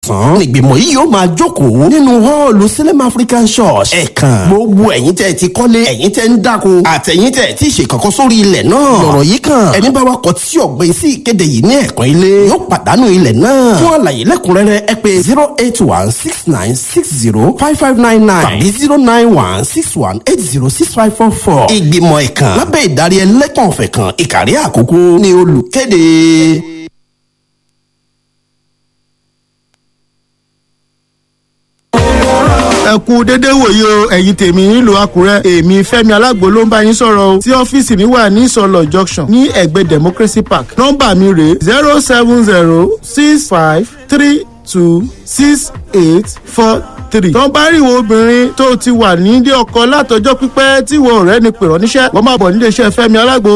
tán nígbìmọ̀ yìí yóò máa jókòó nínú họ́ọ̀lù Salem African Church ẹ̀kan gbogbo ẹ̀yin tẹ́ ẹ ti kọ́lé ẹ̀yin tẹ́ ń dáko àtẹ̀yin tẹ́ ẹ ti ṣe kankan sórí ilẹ̀ náà lọ̀rọ̀ yìí kan ẹni bá wa kọ tí ọ̀gbìn sí ìkéde yìí ní ẹ̀kan ilé yóò pàdánù ilẹ̀ náà fún àlàyé lẹ́kùnrẹ́rẹ́ ẹ pè zero eight one six nine six zero five five nine nine tàbí zero nine one six one eight zero six five four four ìgbìmọ̀ ẹ̀kan lábẹ́ ìdarí ẹlẹ́kàn ọ̀fẹ́ kan ìkàrí àkókò ní olùkéde. ẹ kú dédé wòye o ẹ̀yin tèmi nílùú àkúrẹ́ èmi fẹ́mi alágbo ló ń bá yín sọ̀rọ̀ o tí ọ́fíìsì mi wà ní ìsọlọ junction ní ẹ̀gbẹ́ democracy park nọ́mbà mi rèé zero seven zero six five three two six eight four three. tó ń bá rí ìwọ obìnrin tó ti wà nílé ọkọ látọjọ́ pípẹ́ tí ìwọ ọ̀rẹ́ ni pèrọ níṣẹ́ wọn máa bọ̀ nílé iṣẹ́ fẹ́mi alágbo